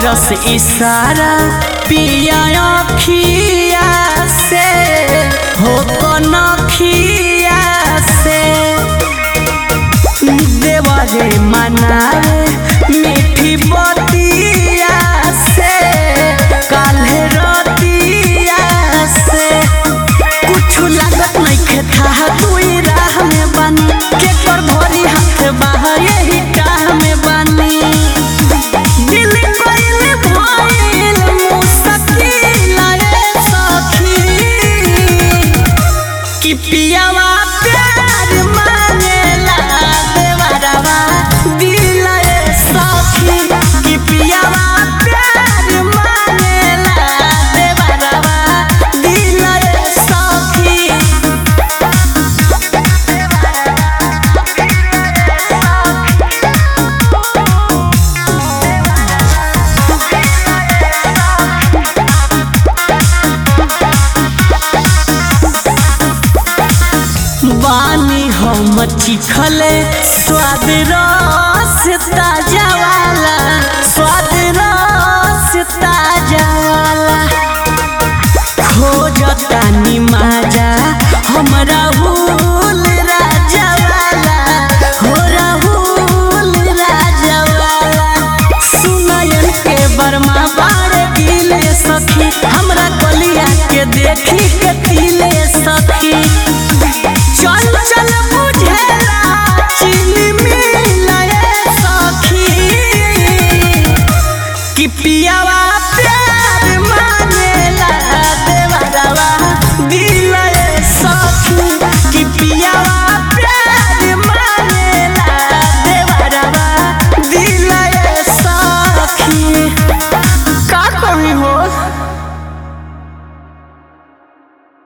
करस इशारा पिया अखिया से हो कनखिया से देवरे मनावे मीठी बतिया से काल्हे रतिया से कुछ लागत नइखे था दुई राह में बानी के कर भरी हाथ बाहर यही टाह में बानी दिल कइले भइल मुश्किल रे सखी कि पियावा प्यार मांगेला देवरवा दिल रे सखी कि पियावा प्यार मांगेला देवरवा दिल रे सखी बानी हम चिखले स्वाद रस ताजा वाला स्वाद रस ताजा वाला खोजता निमाजा हम राहुल राजा वाला हो राहुल राजा वाला सुनयन के बर्मा बारे दिले सखी हमरा कलिया के देखी के दिले सखी चल चल बुझेला चीनी मिलाए सखी कि पिया